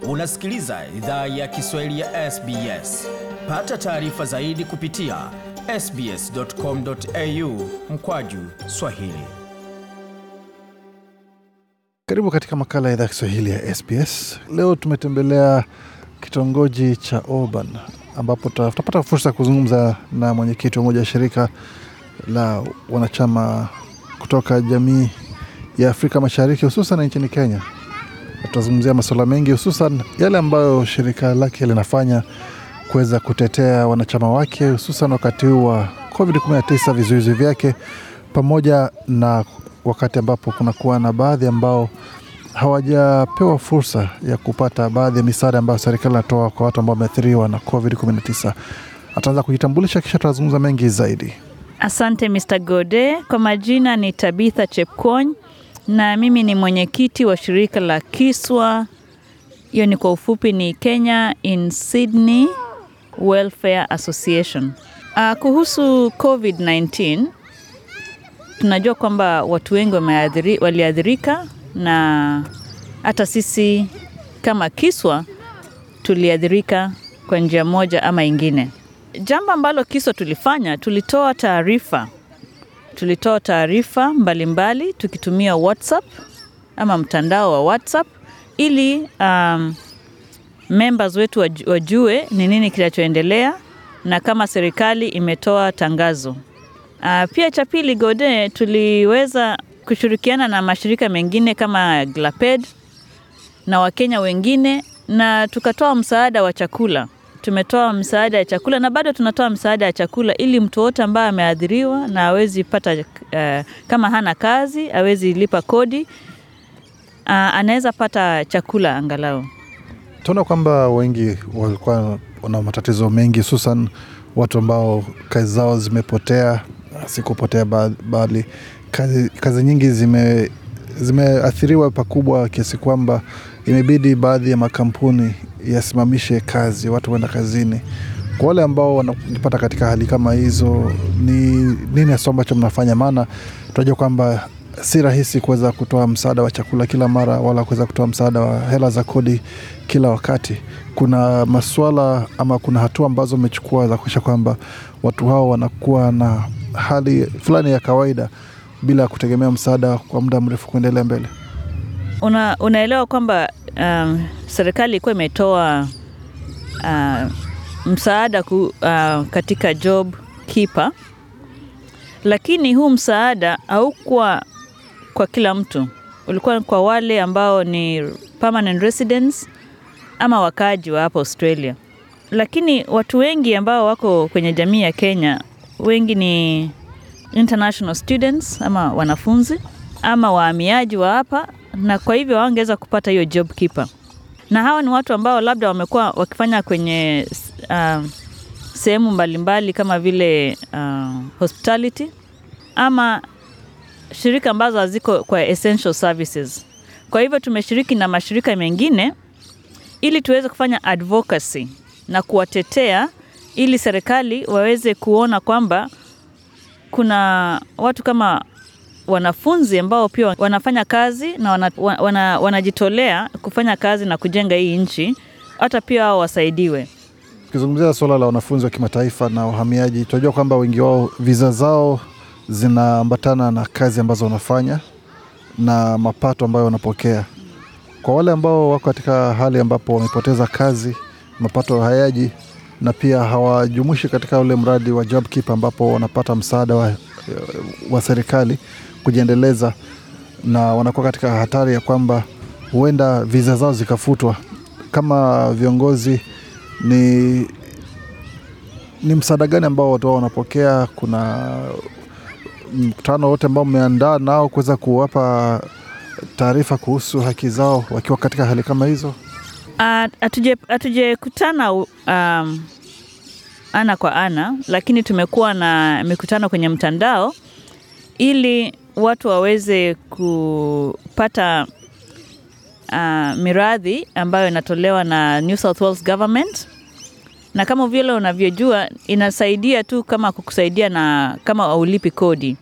Unasikiliza idhaa ya Kiswahili ya SBS. Pata taarifa zaidi kupitia sbs.com.au mkwaju swahili. Karibu katika makala ya idhaa ya Kiswahili ya SBS. Leo tumetembelea kitongoji cha Oban ambapo ta- tutapata fursa ya kuzungumza na mwenyekiti wa moja ya shirika la wanachama kutoka jamii ya Afrika Mashariki hususan nchini Kenya. Tutazungumzia masuala mengi hususan yale ambayo shirika lake linafanya kuweza kutetea wanachama wake hususan wakati huu wa COVID-19 vizuizi vyake pamoja na wakati ambapo kunakuwa na baadhi ambao hawajapewa fursa ya kupata baadhi ya misaada ambayo serikali inatoa kwa watu ambao wameathiriwa na COVID-19. Ataanza kujitambulisha kisha tutazungumza mengi zaidi. Asante Mr. Gode. Kwa majina ni Tabitha Chepkwony na mimi ni mwenyekiti wa shirika la Kiswa, hiyo ni kwa ufupi ni Kenya in Sydney Welfare Association. Uh, kuhusu COVID-19 tunajua kwamba watu wengi wameathiri, waliathirika na hata sisi kama Kiswa tuliathirika kwa njia moja ama ingine. Jambo ambalo Kiswa tulifanya, tulitoa taarifa tulitoa taarifa mbalimbali tukitumia WhatsApp ama mtandao wa WhatsApp ili um, members wetu waj- wajue ni nini kinachoendelea na kama serikali imetoa tangazo. Uh, pia cha pili Gode, tuliweza kushirikiana na mashirika mengine kama Glaped na Wakenya wengine na tukatoa msaada wa chakula. Tumetoa msaada ya chakula na bado tunatoa msaada ya chakula ili mtu wote ambaye ameathiriwa na awezi pata uh, kama hana kazi awezi lipa kodi uh, anaweza pata chakula angalau. Tunaona kwamba wengi walikuwa wana matatizo mengi, hususan watu ambao kazi zao zimepotea, si kupotea ba- bali kazi, kazi nyingi zime zimeathiriwa pakubwa kiasi kwamba imebidi baadhi ya makampuni yasimamishe kazi, watu waenda kazini. Kwa wale ambao wanajipata katika hali kama hizo, ni nini hasa ambacho mnafanya? Maana tunajua kwamba si rahisi kuweza kutoa msaada wa chakula kila mara wala kuweza kutoa msaada wa hela za kodi kila wakati. Kuna maswala ama kuna hatua ambazo mmechukua za kuakisha kwamba watu hao wanakuwa na hali fulani ya kawaida bila kutegemea msaada kwa muda mrefu kuendelea mbele. Una, unaelewa kwamba um, serikali ilikuwa imetoa uh, msaada ku, uh, katika job keeper, lakini huu msaada haukuwa kwa kila mtu, ulikuwa kwa wale ambao ni permanent residents ama wakaaji wa hapa Australia. Lakini watu wengi ambao wako kwenye jamii ya Kenya, wengi ni international students ama wanafunzi ama wahamiaji wa hapa, na kwa hivyo hawangeweza kupata hiyo job keeper, na hawa ni watu ambao labda wamekuwa wakifanya kwenye uh, sehemu mbalimbali kama vile uh, hospitality ama shirika ambazo haziko kwa essential services. Kwa hivyo tumeshiriki na mashirika mengine ili tuweze kufanya advocacy na kuwatetea ili serikali waweze kuona kwamba kuna watu kama wanafunzi ambao pia wanafanya kazi na wana, wana, wanajitolea kufanya kazi na kujenga hii nchi, hata pia wao wasaidiwe. Tukizungumzia suala la wanafunzi wa kimataifa na uhamiaji, tunajua kwamba wengi wao viza zao zinaambatana na kazi ambazo wanafanya na mapato ambayo wanapokea. Kwa wale ambao wako katika hali ambapo wamepoteza kazi, mapato hayaji na pia hawajumuishi katika ule mradi wa job keeper ambapo wanapata msaada wa, wa serikali kujiendeleza, na wanakuwa katika hatari ya kwamba huenda viza zao zikafutwa. Kama viongozi ni ni msaada gani ambao watu wao wanapokea? Kuna mkutano wote ambao mmeandaa nao kuweza kuwapa taarifa kuhusu haki zao wakiwa katika hali kama hizo? Hatujakutana um, ana kwa ana, lakini tumekuwa na mikutano kwenye mtandao ili watu waweze kupata uh, miradhi ambayo inatolewa na New South Wales Government na kama vile unavyojua inasaidia tu kama kukusaidia na kama haulipi kodi,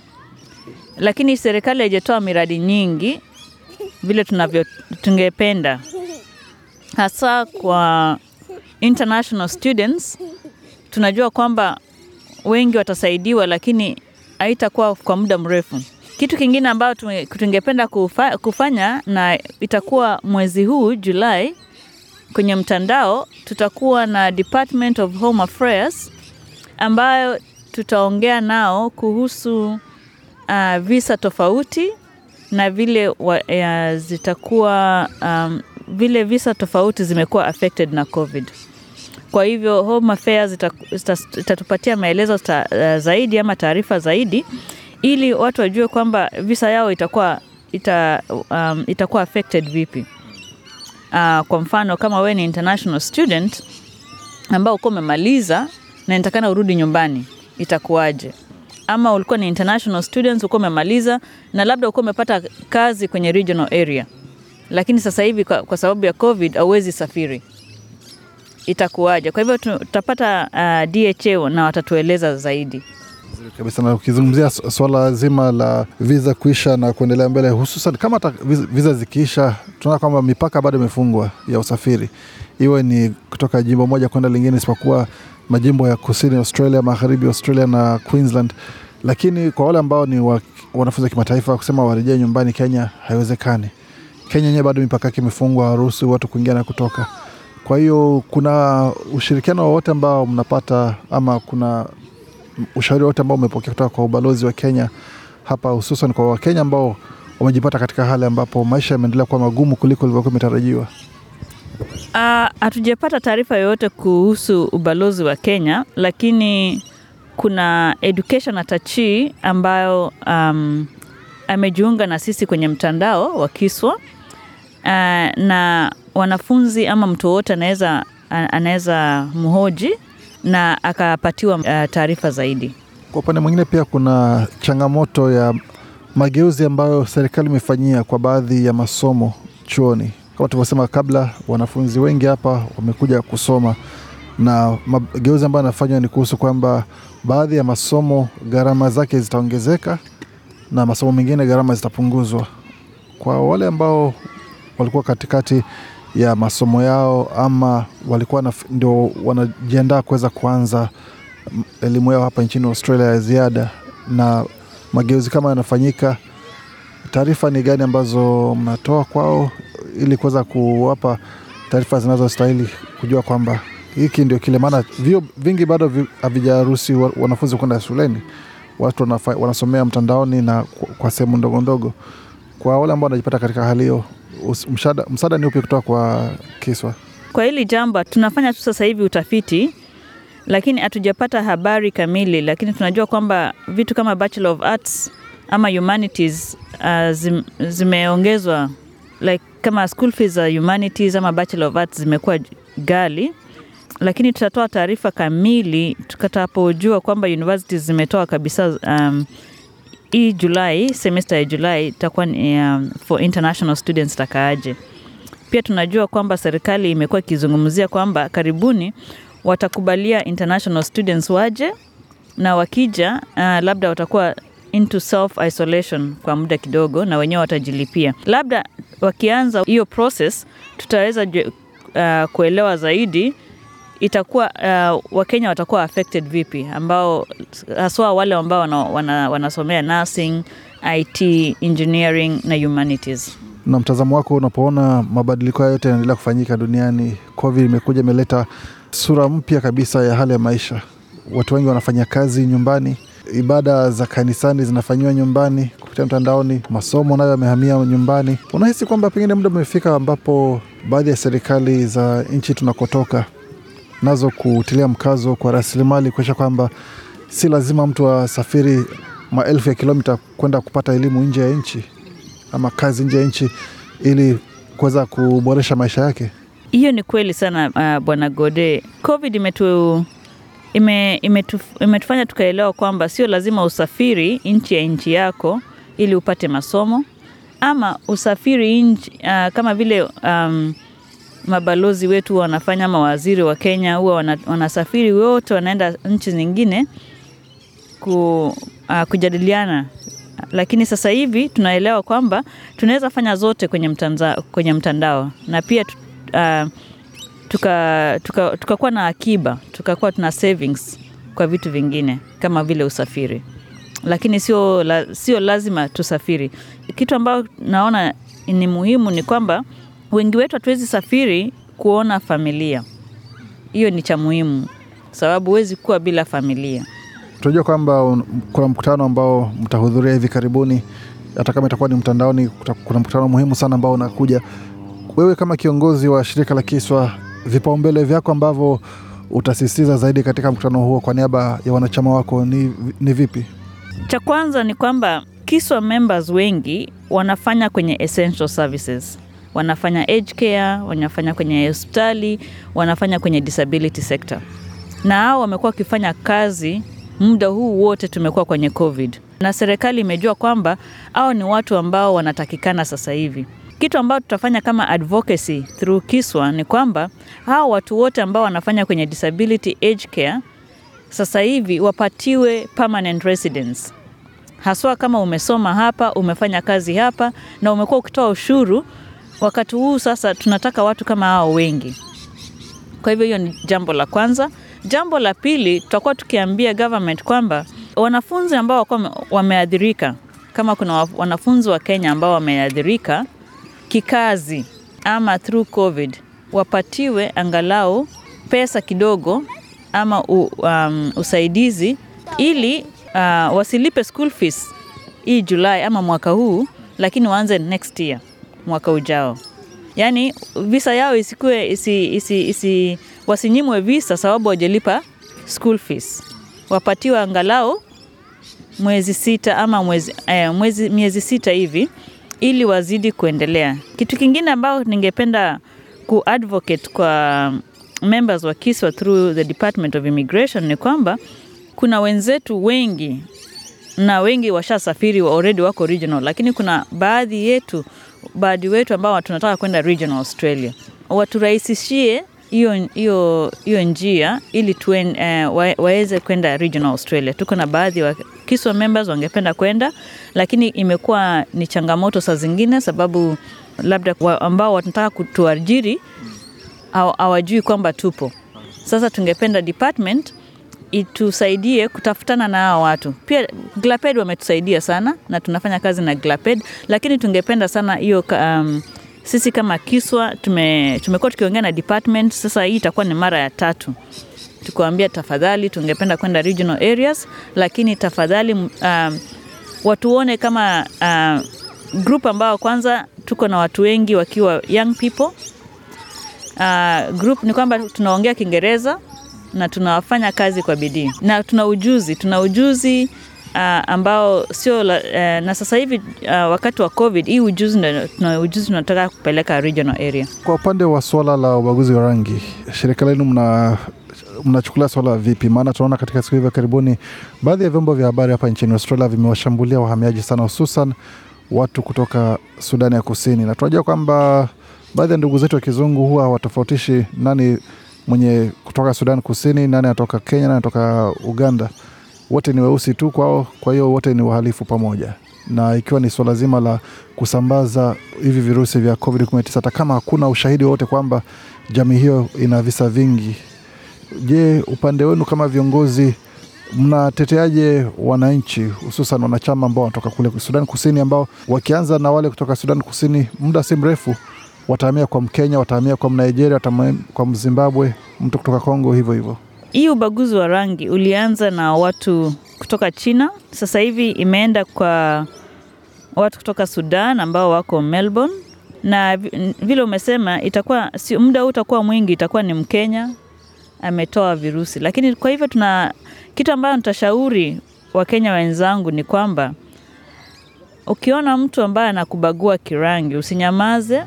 lakini serikali haijatoa miradi nyingi vile tunavyo tungependa. hasa kwa international students. Tunajua kwamba wengi watasaidiwa, lakini haitakuwa kwa muda mrefu. Kitu kingine ambayo tume- tungependa kufa, kufanya na itakuwa mwezi huu Julai, kwenye mtandao tutakuwa na Department of Home Affairs ambayo tutaongea nao kuhusu uh, visa tofauti na vile wa, uh, zitakuwa um, vile visa tofauti zimekuwa affected na COVID. Kwa hivyo Home Affairs ita- ita- itatupatia maelezo ta, uh, zaidi ama taarifa zaidi ili watu wajue kwamba visa yao itakuwa ita, um, itakuwa affected vipi. Uh, kwa mfano kama wewe ni international student ambao uko umemaliza na inatakana urudi nyumbani itakuwaje? Ama ulikuwa ni international students uko umemaliza na labda uko umepata kazi kwenye regional area, lakini sasa hivi kwa, kwa sababu ya COVID hauwezi safiri, itakuwaje? Kwa hivyo tu- tutapata uh, DHA na watatueleza zaidi. kabisa na ukizungumzia su- swala zima la visa kuisha na kuendelea mbele, hususan kama hata visa- visa zikiisha, tunaona kwamba mipaka bado imefungwa ya usafiri, iwe ni kutoka jimbo moja kwenda lingine, isipokuwa majimbo ya kusini Australia, magharibi Australia na Queensland. Lakini kwa wale ambao ni wa, wanafunzi wa kimataifa kusema warejee nyumbani Kenya haiwezekani. Kenya yenyewe bado mipaka yake imefungwa, hawaruhusu watu kuingia na kutoka. Kwa hiyo kuna ushirikiano wowote ambao mnapata ama kuna ushauri wote ambao umepokea kutoka kwa ubalozi wa Kenya hapa, hususan kwa Wakenya ambao wamejipata katika hali ambapo maisha yameendelea kuwa magumu kuliko ilivyokuwa imetarajiwa? Ah, Hatujapata taarifa yoyote kuhusu ubalozi wa Kenya, lakini kuna education atachi ambayo um, amejiunga na sisi kwenye mtandao wa Kiswa Ah, na wanafunzi ama mtu wowote anaweza anaweza mhoji na akapatiwa ah, taarifa zaidi. Kwa upande mwingine pia kuna changamoto ya mageuzi ambayo serikali imefanyia kwa baadhi ya masomo chuoni. Kama tulivyosema kabla, wanafunzi wengi hapa wamekuja kusoma, na mageuzi ambayo yanafanywa ni kuhusu kwamba baadhi ya masomo gharama zake zitaongezeka na masomo mengine gharama zitapunguzwa. Kwa wale ambao walikuwa katikati ya masomo yao ama walikuwa na, ndio wanajiandaa kuweza kuanza m- elimu yao hapa nchini Australia ya ziada na mageuzi kama yanafanyika, taarifa ni gani ambazo mnatoa kwao ili kuweza kuwapa taarifa zinazostahili kujua kwamba hiki ndio kile, maana vio vingi bado vi- havijaruhusi wa- wanafunzi kwenda shuleni, watu wanafa, wanasomea mtandaoni na kwa, kwa sehemu ndogo ndogo. Kwa wale ambao wanajipata katika hali hiyo, us- msaada, msaada ni upi kutoka kwa Kiswa? Kwa hili jambo tunafanya tu sasa hivi utafiti, lakini hatujapata habari kamili, lakini tunajua kwamba vitu kama Bachelor of Arts ama humanities uh, zim, zimeongezwa like kama school fees za humanities ama Bachelor of Arts zimekuwa ghali, lakini tutatoa taarifa kamili tukatapojua kwamba universities zimetoa kabisa um, hii Julai, semester ya Julai itakuwa ni um, for international students takaaje. Pia tunajua kwamba serikali imekuwa ikizungumzia kwamba karibuni watakubalia international students waje na wakija, uh, labda watakuwa into self isolation kwa muda kidogo, na wenyewe watajilipia. Labda wakianza hiyo process, tutaweza ju- uh, kuelewa zaidi itakuwa uh, Wakenya watakuwa affected vipi, ambao haswa wale ambao wana, wana, wanasomea nursing, IT, engineering na humanities. na mtazamo wako unapoona mabadiliko hayo yote yanaendelea kufanyika duniani, COVID imekuja imeleta sura mpya kabisa ya hali ya maisha. Watu wengi wanafanya kazi nyumbani, ibada za kanisani zinafanyiwa nyumbani kupitia mtandaoni, masomo nayo yamehamia nyumbani. Unahisi kwamba pengine muda umefika ambapo baadhi ya serikali za nchi tunakotoka nazo kutilia mkazo kwa rasilimali kuonyesha kwamba si lazima mtu asafiri maelfu ya kilomita kwenda kupata elimu nje ya nchi ama kazi nje ya nchi ili kuweza kuboresha maisha yake. Hiyo ni kweli sana uh, Bwana Gode. COVID imetu, ime, imetu, imetufanya tukaelewa kwamba sio lazima usafiri nchi ya nchi yako ili upate masomo ama usafiri nchi, uh, kama vile um, mabalozi wetu huwa wanafanya ama waziri wa Kenya huwa wana, wanasafiri wote wanaenda nchi zingine ku, uh, kujadiliana lakini sasa hivi tunaelewa kwamba tunaweza fanya zote kwenye mtandao, kwenye mtandao na pia tu- uh, tukakuwa tuka, tuka na akiba tukakuwa tuna savings kwa vitu vingine kama vile usafiri, lakini sio, la, sio lazima tusafiri. Kitu ambayo naona ni muhimu ni kwamba wengi wetu hatuwezi safiri kuona familia. Hiyo ni cha muhimu, sababu huwezi kuwa bila familia. Tunajua kwamba kuna mkutano ambao mtahudhuria hivi karibuni, hata kama itakuwa ni mtandaoni. Kuna mkutano muhimu sana ambao unakuja. Wewe kama kiongozi wa shirika la Kiswa, vipaumbele vyako ambavyo utasisitiza zaidi katika mkutano huo kwa niaba ya wanachama wako ni, ni vipi? Cha kwanza ni kwamba Kiswa members wengi wanafanya kwenye essential services, wanafanya aged care, wanafanya kwenye hospitali, wanafanya kwenye disability sector, na hao wamekuwa wakifanya kazi muda huu wote tumekuwa kwenye COVID, na serikali imejua kwamba hao ni watu ambao wanatakikana sasa hivi. Kitu ambao tutafanya kama advocacy through Kiswa ni kwamba hao watu wote ambao wanafanya kwenye disability aged care sasa hivi wapatiwe permanent residence, haswa kama umesoma hapa, umefanya kazi hapa na umekuwa ukitoa ushuru. Wakati huu sasa tunataka watu kama hao wengi. Kwa hivyo hiyo ni jambo la kwanza. Jambo la pili, tutakuwa tukiambia government kwamba wanafunzi ambao wakuwa wameathirika, kama kuna wanafunzi wa Kenya ambao wameathirika kikazi ama through COVID, wapatiwe angalau pesa kidogo ama u, um, usaidizi ili uh, wasilipe school fees hii Julai ama mwaka huu, lakini waanze next year, mwaka ujao. Yaani visa yao isikue isi, isi, isi, wasinyimwe visa sababu wajalipa school fees, wapatiwe angalau mwezi sita ama mwezi, eh, mwezi, miezi sita hivi ili wazidi kuendelea. Kitu kingine ambao ningependa kuadvocate kwa members wa Kiswa through the Department of Immigration ni kwamba kuna wenzetu wengi na wengi washasafiri wa already wako regional, lakini kuna baadhi yetu baadhi wetu ambao tunataka kwenda regional Australia, waturahisishie hiyo hiyo hiyo njia ili tuen, eh, wa, waweze kwenda regional Australia. Tuko na baadhi wa Kiswa members wangependa kwenda, lakini imekuwa ni changamoto saa zingine, sababu labda wa, ambao wanataka kutuajiri hawajui kwamba tupo. Sasa tungependa department itusaidie kutafutana na hao watu. Pia Glaped wametusaidia sana na tunafanya kazi na Glaped, lakini tungependa sana hiyo um, sisi kama Kiswa tume, tumekuwa tukiongea na department. Sasa hii itakuwa ni mara ya tatu tukuambia, tafadhali tungependa kwenda regional areas, lakini tafadhali um, watuone kama uh, group ambao kwanza tuko na watu wengi wakiwa young people. Uh, group ni kwamba tunaongea Kiingereza na tunafanya kazi kwa bidii na tuna ujuzi, tuna ujuzi uh, ambao sio uh, na sasa hivi uh, wakati wa COVID hii ujuzi tuna ujuzi tunataka kupeleka regional area. Kwa upande wa swala la ubaguzi wa rangi, shirika lenu mna mnachukulia swala vipi? Maana tunaona katika siku hivi karibuni baadhi ya vyombo vya habari hapa nchini Australia vimewashambulia wahamiaji sana, hususan watu kutoka Sudani ya Kusini, na tunajua kwamba baadhi ya ndugu zetu wa kizungu huwa hawatofautishi nani mwenye kutoka Sudan Kusini, nani anatoka Kenya, nani anatoka Uganda. Wote ni weusi tu kwao, kwa hiyo wote ni wahalifu pamoja, na ikiwa ni swala zima la kusambaza hivi virusi vya COVID-19, hata kama hakuna ushahidi wowote kwamba jamii hiyo ina visa vingi. Je, upande wenu kama viongozi mnateteaje wananchi hususan wanachama ambao wanatoka kule Sudan Kusini, ambao wakianza na wale kutoka Sudan Kusini, muda si mrefu watahamia kwa Mkenya, watahamia kwa Mnigeria, watahamia kwa Mzimbabwe, mtu kutoka Kongo, hivyo hivyo. Hii ubaguzi wa rangi ulianza na watu kutoka China, sasa hivi imeenda kwa watu kutoka Sudan ambao wako Melbourne, na vile umesema itakuwa si muda huu utakuwa mwingi, itakuwa ni Mkenya ametoa virusi. Lakini kwa hivyo tuna kitu ambayo nitashauri Wakenya wenzangu ni kwamba ukiona mtu ambaye anakubagua kirangi, usinyamaze,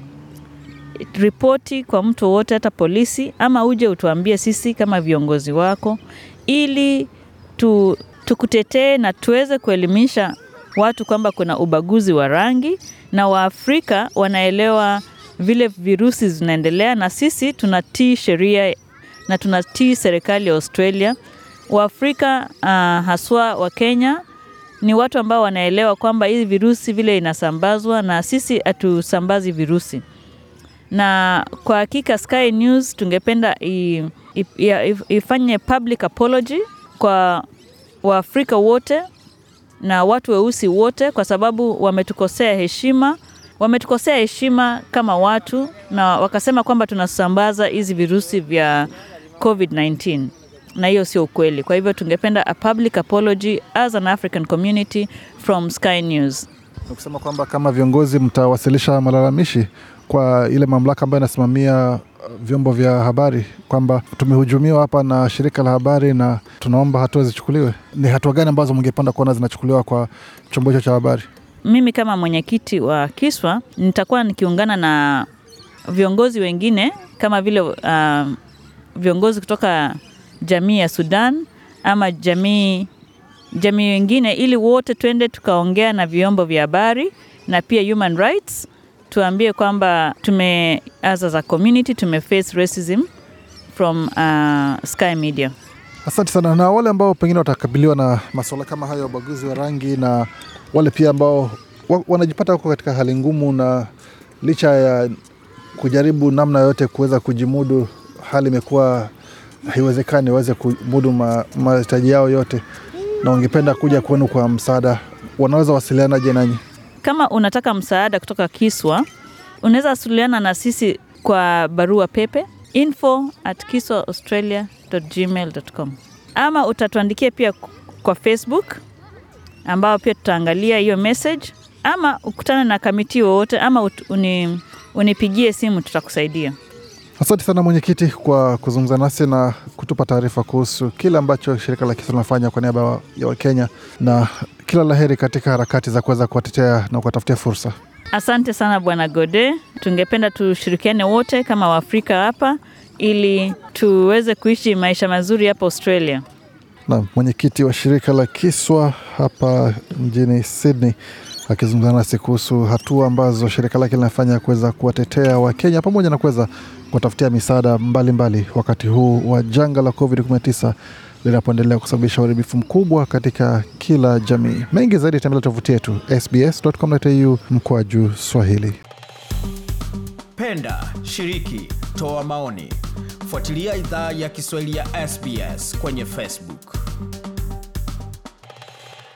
ripoti kwa mtu wote, hata polisi, ama uje utuambie sisi kama viongozi wako, ili tu, tukutetee na tuweze kuelimisha watu kwamba kuna ubaguzi wa rangi na Waafrika wanaelewa vile virusi zinaendelea, na sisi tunatii sheria na tunatii serikali ya Australia. Waafrika uh, haswa wa Kenya ni watu ambao wanaelewa kwamba hizi virusi vile inasambazwa na sisi hatusambazi virusi. na kwa hakika Sky News tungependa i, i, i, ifanye public apology kwa Waafrika wote na watu weusi wote, kwa sababu wametukosea heshima, wametukosea heshima kama watu, na wakasema kwamba tunasambaza hizi virusi vya COVID-19 na hiyo sio ukweli. Kwa hivyo tungependa a public apology as an African community from Sky News. Na kusema kwamba kama viongozi mtawasilisha malalamishi kwa ile mamlaka ambayo inasimamia uh, vyombo vya habari kwamba tumehujumiwa hapa na shirika la habari na tunaomba hatua zichukuliwe. Ni hatua gani ambazo mngependa kuona zinachukuliwa kwa chombo hicho cha habari? Mimi kama mwenyekiti wa Kiswa nitakuwa nikiungana na viongozi wengine kama vile uh, viongozi kutoka jamii ya Sudan ama jamii jamii wengine, ili wote twende tukaongea na vyombo vya habari na pia human rights, tuambie kwamba tume as a community tume face racism from uh, Sky Media. Asante sana. Na wale ambao pengine watakabiliwa na masuala kama hayo ya ubaguzi wa rangi na wale pia ambao wa, wanajipata huko katika hali ngumu, na licha ya kujaribu namna yote kuweza kujimudu, hali imekuwa haiwezekani waweze kumudu ma- mahitaji yao yote, na wangependa kuja kwenu kwa msaada, wanaweza wasilianaje nanyi? Kama unataka msaada kutoka Kiswa, unaweza wasiliana na sisi kwa barua pepe info at kiswaaustralia.gmail.com ama utatuandikia pia kwa Facebook ambao pia tutaangalia hiyo message, ama ukutane na kamiti wowote ama ut- uni, unipigie simu tutakusaidia. Asante sana mwenyekiti kwa kuzungumza nasi na kutupa taarifa kuhusu kile ambacho shirika la Kiswa linafanya kwa niaba ya Wakenya, na kila laheri katika harakati za kuweza kuwatetea na kuwatafutia fursa. Asante sana Bwana Gode, tungependa tushirikiane wote kama Waafrika hapa ili tuweze kuishi maisha mazuri hapa Australia. na mwenyekiti wa shirika la Kiswa hapa mjini Sydney akizungumza nasi kuhusu hatua ambazo shirika lake linafanya kuweza kuwatetea Wakenya pamoja na kuweza kuwatafutia misaada mbalimbali wakati huu wa janga la COVID-19 linapoendelea kusababisha uharibifu mkubwa katika kila jamii. Mengi zaidi tembelea tovuti yetu sbs.com.au mkwaju Swahili. Penda, shiriki, toa maoni. Fuatilia idhaa ya Kiswahili ya SBS kwenye Facebook.